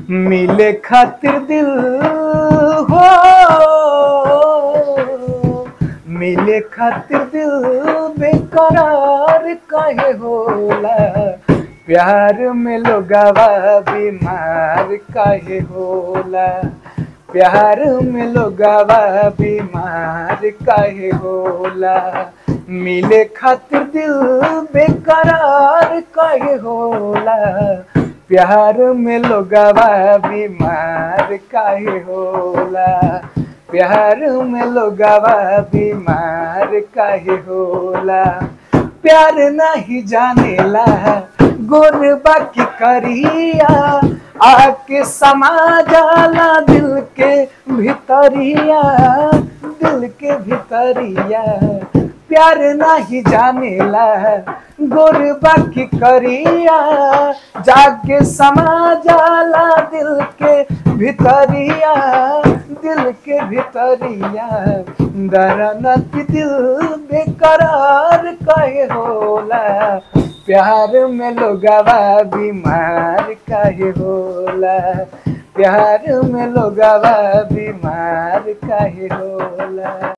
मिले खातिर दिल हो मिले खातिर दिल बेकरार काहे होला प्यार में लोगावा बीमार काहे होला प्यार में लोगावा बीमार काहे होला मिले खातिर दिल बेकरार काहे होला प्यार में लोगावा बीमार काहे होला प्यार में लोगावा बीमार काहे होला प्यार नहीं जानेला गोर बाकी करिया आके समा जाला दिल के भितरिया दिल के भितरिया प्यार नहीं जानेला गोर बाकी करिया जाके समा जाला दिल के भितरिया दिल के भितरिया दरनत दिल बेकरार कहे होला प्यार में लोगावा बीमार काहे होला प्यार में लोगावा बीमार काहे होला